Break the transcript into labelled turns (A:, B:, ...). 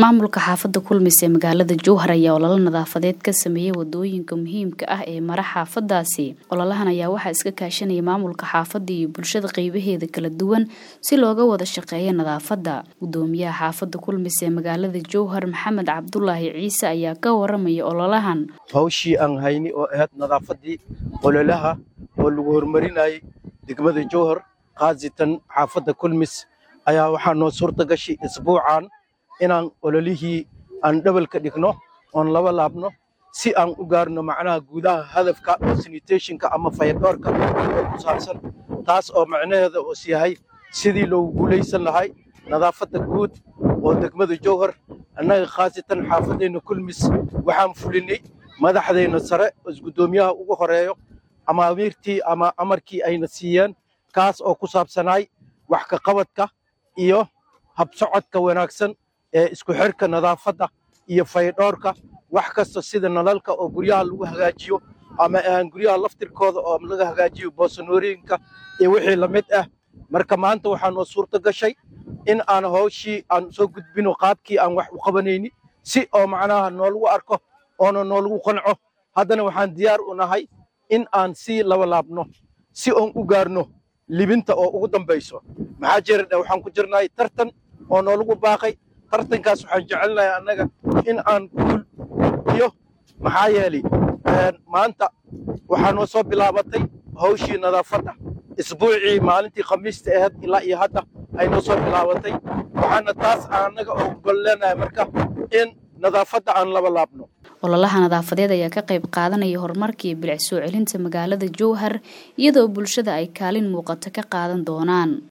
A: maamulka xaafada kulmis ee magaalada jowhar ayaa ololo nadaafadeed ka sameeyey wadooyinka muhiimka ah ee mara xaafadaasi ololahan ayaa waxaa iska kaashanaya maamulka xaafada iyo bulshada qeybaheeda kala duwan si looga wada shaqeeya nadaafada gudoomiyaha xaafada kulmis ee magaalada jowhar maxamed cabdulaahi ciise ayaa ka waramaya ololahan
B: hawshii aan hayni oo ahayd nadaafadii ololaha oo lagu horumarinayay degmada jowhar khaasatan xaafadda kulmis ayaa waxaa noo suurta gashay isbuucan inaan ololihii aan dhabalka dhigno oon laba laabno si aan u gaarno macnaha guudaha hadafka oo sanitationka ama fayadhoorka oo ku saabsan taas oo macnaheeda us yahay sidii loogu guulaysan lahay nadaafadda guud oo degmada jowhar annaga khaasatan xaafadeenna kulmis waxaan fulinay madaxdeenna sare isguddoomiyaha ugu horeeyo amaamiirtii ama amarkii ayna siiyeen kaas oo ku saabsanaay wax ka qabadka iyo habsocodka wanaagsan ee isku xirka nadaafadda iyo faydhoorka wax kasta sida nalalka oo guryaha lagu hagaajiyo ama aan guryaha laftirkooda oo laga hagaajiyo boosanooyinka iyo wixii la mid ah marka maanta waxaa noo suurto gashay in aan hawshii aan soo gudbino qaabkii aan wax u qabanayni si oo macnaha noolagu arko oona noolagu qanco haddana waxaan diyaar u nahay in aan sii laba laabno si oon u gaarno libinta oo ugu dambayso maxaa jira waxaan ku jirnahay tartan oo noolagu baaqay tartankaas waxaan jecelnahay annaga in aan guul iyo maxaa yeelay maanta waxaa noo soo bilaabatay hawshii nadaafadda isbuucii maalintii khamiista ahayd ilaa iyo hadda ay noo soo bilaabatay waxaana taas annaga oo gol leenahay marka in nadaafadda aan laba laabno
A: ololaha nadaafadeed ayaa ka qayb qaadanaya horumarka iyo bilic soo celinta magaalada jowhar iyadoo bulshada ay kaalin muuqato ka qaadan doonaan